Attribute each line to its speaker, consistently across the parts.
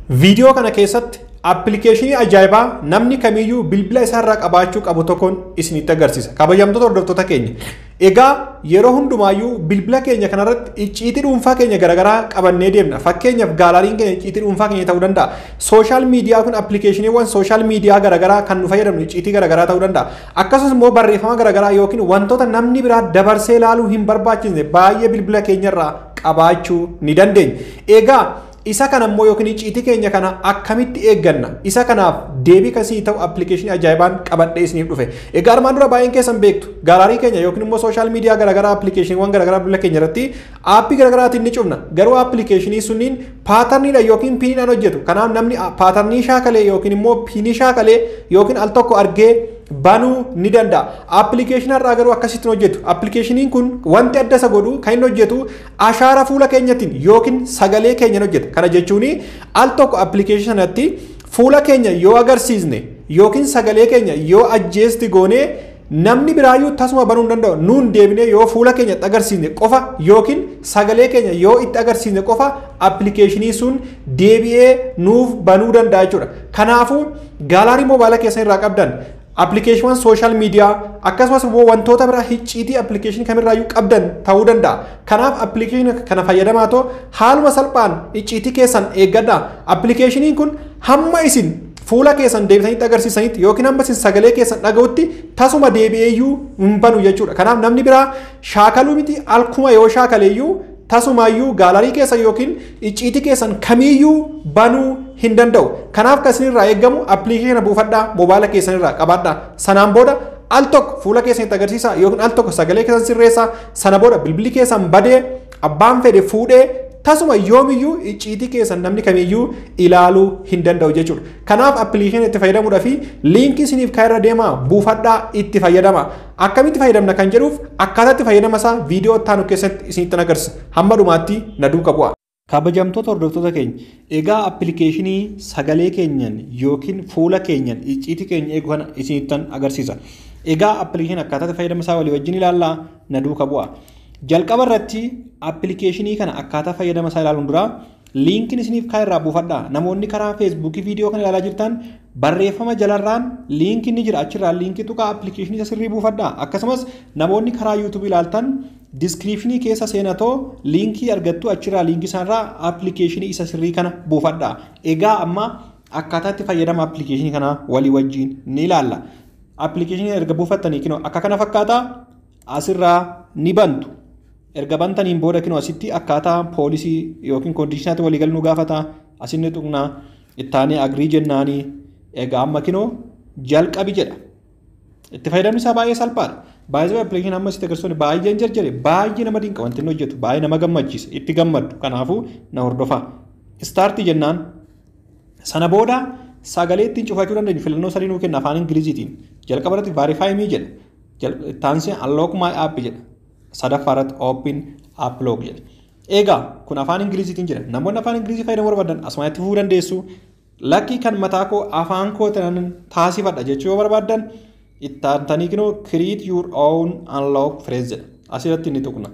Speaker 1: Viidiyoo kana keessatti appilikeeshinii ajaa'ibaa namni kamiyyuu bilbila isaarraa qabaachuu qabu tokkoon isinitti agarsiisa. Kabajamtoota hordoftoota keenya. Egaa yeroo hundumaayyuu bilbila keenya kanarratti icciitii dhuunfaa keenya garaagaraa qabannee deemna. Fakkeenyaaf gaalaariin keenya icciitii dhuunfaa keenya ta'uu danda'a. Sooshaal miidiyaa kun appilikeeshiniiwwan sooshaal miidiyaa garaagaraa kan nu fayyadamnu icciitii garaagaraa ta'uu danda'a. Akkasumas immoo barreeffama garaagaraa yookiin wantoota namni biraa dabarsee ilaaluu hin barbaachisne baay'ee bilbila keenyarraa qabaachuu ni dandeenya. Egaa isa kana immoo yookiin icciitii keenya kana akkamitti eegganna isa kanaaf deebii kasii ta'u appilikeeshinii ajaa'ibaan qabadhee isiniif dhufe egaa armaan dura baay'een keessan beektu gaalaarii keenya yookiin immoo sooshaal miidiyaa garaagaraa appilikeeshiniiwwan garaagaraa bilbila keenya irratti aappii garaagaraatiin ni cufna garuu appilikeeshinii sunniin paatarniidha yookiin piiniidhaan hojjetu kanaaf namni paatarnii shaakalee yookiin immoo piinii shaakalee yookiin al tokko argee banuu ni danda'a. Appilikeeshinii irraa garuu akkasitti hojjetu. Appilikeeshiniin kun wanti adda isa godhu kan inni hojjetu ashaara fuula keenyatiin yookiin sagalee keenyaan hojjeta. Kana jechuun al tokko appilikeeshinii sanatti fuula keenya yoo agarsiisne yookiin sagalee keenya yoo ajjeesti goonee namni biraayyuu tasuma banuu hin danda'u nuun deebinee yoo fuula keenya itti agarsiisne qofa yookiin sagalee keenya yoo itti agarsiisne qofa appilikeeshinii sun deebi'ee nuuf banuu danda'a jechuudha. Kanaafuu gaalaarii moobaayila keessan irraa qabdan appilikeeshiniiwwan sooshaal miidiyaa akkasumas immoo wantoota biraa icciitii appilikeeshinii kamirraayyuu qabdan ta'uu danda'a. Kanaaf appilikeeshinii kana fayyadamaa ta'u haaluma salphaan icciitii keessan eeggadha. Appilikeeshiniin kun hamma isin fuula keessan deebisanitti agarsiisanitti yookiin hamma isin sagalee keessan dhaga'utti tasuma deebi'eeyyuu hin banu jechuudha. Kanaaf namni biraa shaakaluu miti alkuma yoo shaakaleeyyuu tasumaayyuu gaalarii keessan yookiin icciitii keessan kamiyyuu banuu hin danda'u. Kanaaf kan isinirraa eeggamu appilikeeshina buufadhaa moobaayila keessanirraa qabaadhaa. Sanaan booda al tokko fuula keessanitti agarsiisa yookiin al tokko sagalee keessan sirreessa sana booda bilbilli keessan badee abbaan fedhe fuudhee tasuma yoomiyyuu icciitii keessan namni kamiyyuu ilaaluu hin danda'u jechuudha. Kanaaf appilikeeshina itti fayyadamuudhaa fi liinkii isiniif kaa'erra deemaa buufadhaa itti fayyadama. Akkamitti fayyadamna kan jedhuuf akkaataa itti fayyadama isaa viidiyoo itti aanu keessatti isinitti agarsiisa. Hamma dhumaatti na duukaa bu'a. Kabajamtoota hordoftoota keenya egaa appilikeeshinii sagalee keenyan yookiin fuula keenyan icciitii keenya eegu kana isinittan agarsiisa. Egaa appilikeeshinii akkaataa itti fayyadama isaa walii wajjin ilaallaa na duukaa bu'a. Jalqaba irratti appilikeeshinii kana akkaataa fayyadama isaa ilaaluun dura liinkiin isiniif kaa'erraa buufadhaa. Namoonni karaa feesbuukii viidiyoo kana ilaalaa jirtan barreeffama jalarraan liinkiin ni jira achirraa liinkii tuqaa appilikeeshinii isa sirrii buufadhaa. Akkasumas namoonni karaa yuutuubii ilaaltan diskiriipshinii keessa seenatoo liinkii argattu achirraa liinkii isaarraa appilikeeshinii isa sirrii kana buufadhaa. Egaa amma akkaataa itti fayyadama appilikeeshinii kana walii wajjin ni ilaalla. Appilikeeshinii erga buufattanii kinoo akka kana fakkaata asirraa ni bantu. Erga bantaniin booda kinoo asitti akkaataa poolisii yookiin koondishinaatti walii galuu gaafata asinni tuqnaa ittaanii agrii jennaanii egaa amma kinoo jalqabi jedha. Itti fayyadamni isaa baay'ee salphaadha. Baay'ee appilikeeshinii amma sitti agarsiisu baay'een jarjare baay'ee nama dinqa wanti inni hojjetu baay'ee nama gammachiisa itti gammaddu kanaafuu na hordofaa. Istaartii jennaan sana booda sagalee ittiin cufachuu dandeenyu filannoo sadii nuu kenna afaan ingiliziitiin jalqaba irratti vaarifaayimii jedha taansii unlock my app jedha sadaffaa irratti open app lock jedha. Egaa kun afaan ingiliziitiin jedha namoonni afaan ingilizii fayyadamuu barbaadan asumaan itti fufuu dandeessu lakkii kan mataa koo afaan koo taasifadha jechuu yoo barbaadan ittaantanii kinoo create your own unlock phrase jedha asirratti inni tuqna.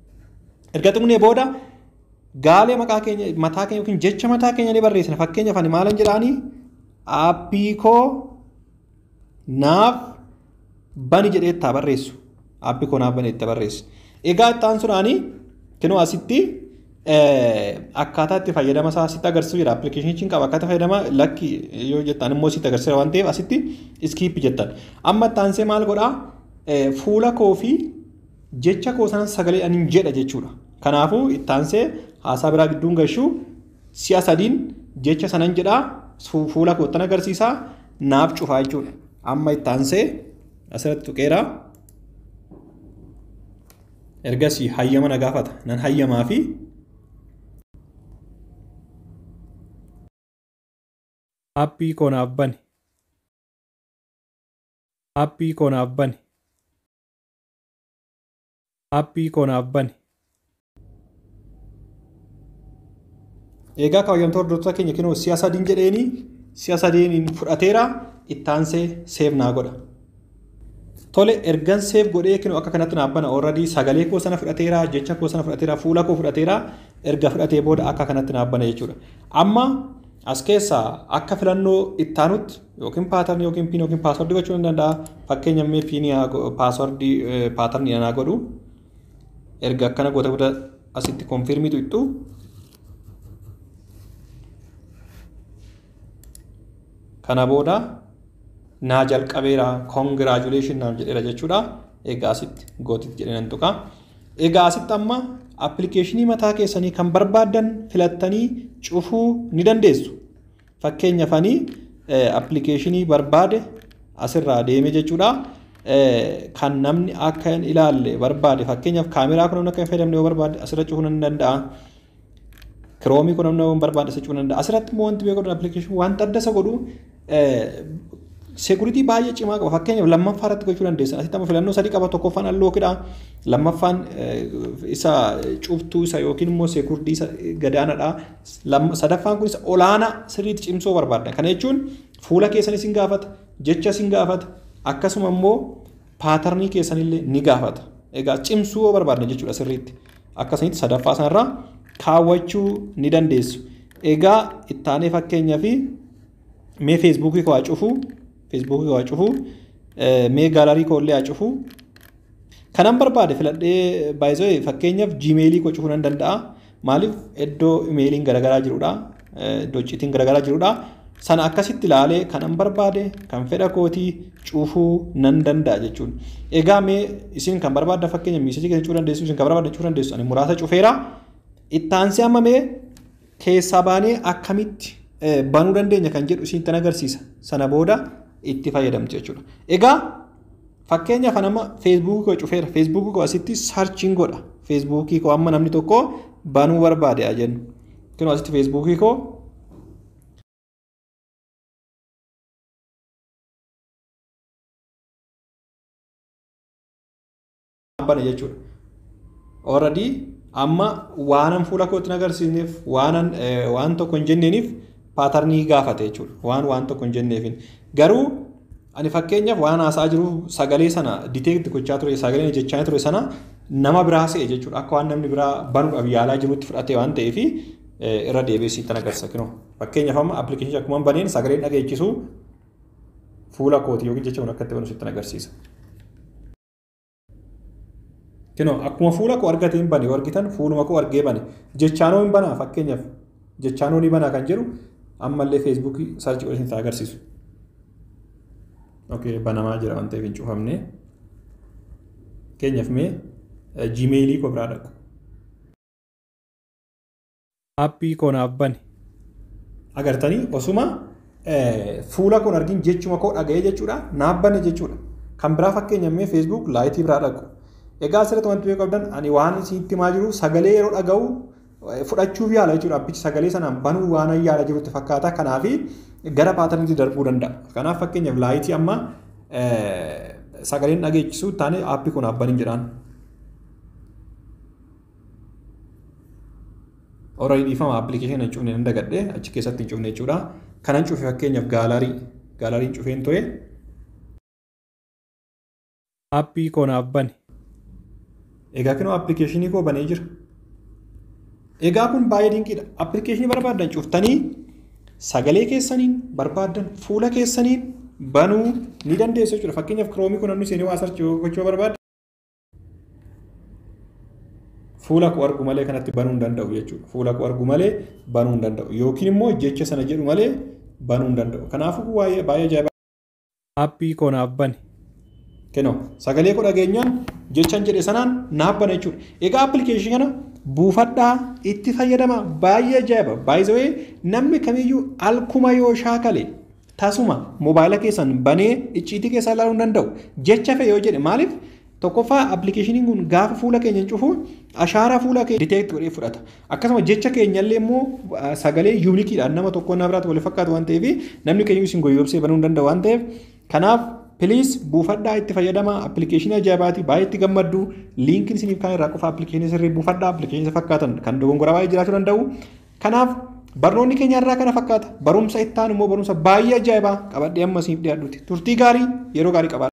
Speaker 1: Erga tuqnee booda gaalee maqaa keenya mataa keenya yookiin jecha mataa keenya ni barreessina fakkeenyaaf ani maalan jedhaanii aappii koo naaf bani jedhee itti barreessu aappii koo naaf bani itti barreessu. Egaa itti aansuudhaanii kinoo asitti akkaataa itti fayyadama isaa asitti agarsiisu jira appilikeeshiniin qaba akkaataa fayyadama lakki yoo jettan immoo asitti agarsiisa waan ta'eef asitti iskiippi jettan amma itti aansee maal godhaa fuula koo fi jecha koo sanan sagalee ani jedha jechuudha kanaafuu itti aansee haasaa biraa gidduun gashuu si'a sadiin jecha sanan jedhaa fuula koottan agarsiisaa naaf cufaa jechuudha amma itti aansee asirratti tuqeeraa. ergasii hayyama na gaafata nan hayyamaa fi aappii koo naaf bani aappii koo naaf bani aappii koo naaf bani egaa kaawwamtoota hordoftoota keenya kinoo si'a sadiin jedheeni si'a sadiin fudhateera ittaansee seef naa godha. Tole ergan seef godhee kinoo akka kanatti naaf bana already sagalee koo sana fudhateera jecha koo sana fudhateera fuula koo fudhateera erga fudhatee booda akka kanatti naaf bana jechuudha. Amma as keessaa akka filannoo ittaanutti yookiin paatarni yookiin piin yookiin paaswordii gochuu ni danda'a. Fakkeenya mee piinii paaswordii paatarnii anaa godhu erga akkana goota booda asitti konfirmiitu ittu kana booda naa jalqabeera koongiraajuleeshin naaf jedheera jechuudha. Egaa asitti gootitti jedhee nan tuqa. Egaa asitti amma appilikeeshinii mataa keessanii kan barbaaddan filattanii cufuu ni dandeessu. Fakkeenyaaf ani appilikeeshinii barbaade asirraa deeme jechuudha. Kan namni akka hin ilaalle barbaade fakkeenyaaf kaameraa kun namni akka hin fayyadamne yoo barbaade asirra cufuu ni danda'a. Kiroomii kun namni yoo barbaade asirra cufuu ni danda'a. Asirratti immoo wanti beeku appilikeeshinii wanta adda isa godhu seekuritii baay'ee cimaa qaba. Fakkeenyaaf lammaffaa irratti gochuu dandeessan. Asitti amma filannoo sadii qaba. Tokkoffaan allookiidha. Lammaffaan isa cuftuu isa yookiin immoo seekuritii isa gadaanaadha. Sadaffaan kun isa olaanaa sirriitti cimsuu barbaadda. Kana jechuun fuula keessan isin gaafata, jecha isin gaafata, akkasuma immoo paatarnii keessanillee ni gaafata. Egaa cimsuu yoo barbaadne jechuudha sirriitti. Akkasumatti sadaffaa sanarraa kaawwachuu ni dandeessu. Egaa ittaanee fakkeenyaaf mee feesbuukii koo haa cufuu feesbuukii koo haa cufuu mee gaalarii koo illee haa cufuu kanan barbaade filadhee baay'isoo fakkeenyaaf jiimeelii koo cufuu nan danda'a maaliif iddoo imeeliin garaagaraa jirudha iddoo icciitiin garaagaraa jirudha sana akkasitti ilaalee kanan barbaade kan fedha kootii cufuu nan danda'a jechuudha egaa mee isin kan barbaadda fakkeenya miisajii keessa cufuu dandeessu isin kan barbaadda cufuu dandeessu ani muraasa cufeera ittaansee amma mee keessaa baanee akkamitti banuu dandeenya kan jedhu isin tan agarsiisa sana booda itti fayyadamtu jechuudha. Egaa fakkeenyaaf nama feesbuukii koo cufeera feesbuukii koo asitti saarchiin godha feesbuukii koo amma namni tokko banuu barbaade haa jennu. Kunoo asitti feesbuukii koo bana jechuudha. Already amma waanan fuula kootti agarsiisneef waanan waan tokko hin jenneeniif paatarnii gaafate jechuudha. Waan waan tokko hin jenneefin. Garuu ani fakkeenyaaf waan haasaa jiru sagalee sana diteekti gochaa ture sagaleen jechaa ture sana nama biraa se'e jechuudha. Akka waan namni biraa banuudhaaf yaalaa jirutti fudhate waan ta'eef irra deebi'ee sitti agarsiisa. Kunoo fakkeenyaaf amma appilikeeshinii akkuma baneen sagaleen dhageechisuu fuula kooti yookiin jecha kun akka itti banu sitti agarsiisa. Kunoo akkuma fuula koo argateen bane argitan fuuluma koo argee bane jechaanoo hin banaa fakkeenyaaf jechaanoo ni banaa kan jedhu ammallee feesbuukii sarchi godhee sitti agarsiisu. Okay, banamaa jira waan ta'eef hin cufamne. Keenyaaf mee jiimeelii koo biraa dhaqu. Aappii koo naaf bane. Agartanii osuma fuula koo argin jechuma koo dhaga'ee jechuudha naaf bane jechuudha. Kan biraa fakkeenyaaf mee feesbuuk laayitii biraa dhaqu. Egaa asirratti wanti beekuu qabdan ani waan isinitti himaa jiru sagalee yeroo dhaga'u fudhachuuf yaala jechuudha. Abbichi sagalee sanaan banuu waan yaala jirutti fakkaata. Kanaaf gara paatarniitti darbuu danda'a. Kanaaf fakkeenyaaf laayitii amma sagaleen dhageechisuu taane aappii kun abban hin jedhaan. Horii dhiifama aappilikeeshinii hin cufne nan dagadhee achi keessatti hin cufne jechuudha. Kanan cufe fakkeenyaaf gaalarii gaalariin cufeen ture. Aappii koo naaf bane. Egaa kunoo aappilikeeshinii koo banee jira. Egaa kun baay'ee dinqiidha. Aappilikeeshinii barbaaddan cuftanii sagalee keessaniin barbaaddan fuula keessaniin banuu ni dandeessu jechuudha. Fakkeenyaaf kiroomii kun namni seenee waa sarchii gochuu barbaadda. Fuula koo argu malee kanatti banuu hin danda'u jechuudha. Fuula koo argu malee banuu hin danda'u. Yookiin immoo jecha sana jedhu malee banuu hin danda'u. Kanaafuu baay'ee baay'ee ajaa'iba. Aappii koo naaf bane. Kenoo sagalee koo dhageenyaan jechaan jedhe sanaan naaf bane jechuudha. Egaa aappilikeeshinii kana buufadhaa itti fayyadama baay'ee ajaa'iba baay'isawee namni kamiyyuu alkuma yoo shaakale tasuma moobaayila keessan banee icciitii keessaa ilaaluu hin danda'u jecha fe'e yoo jedhe maaliif tokkoffaa appilikeeshiniin kun gaafa fuula keenya cufu ashaaraa fuula keenya diteekti godhee fudhata akkasuma jecha keenyallee immoo sagalee yuunikiidhaan nama tokko nama biraatti wal fakkaatu waan ta'eef namni keenya isin goyyobsee banuu hin danda'u waan ta'eef kanaaf Piliis buufadhaa itti fayyadama appilikeeshinii ajaa'ibaati baay'ee itti gammaddu liinkiin isiniif kan irraa qofa appilikeeshinii sirrii buufadhaa appilikeeshinii fakkaatan kan dogongoraa baay'ee jiraachuu danda'u. Kanaaf barnoonni keenya irraa kana fakkaata barumsa itti aanu immoo barumsa baay'ee ajaa'ibaa qabadhee amma isiniif dhiyaadhuuti turtii gaarii yeroo gaarii qabaadha.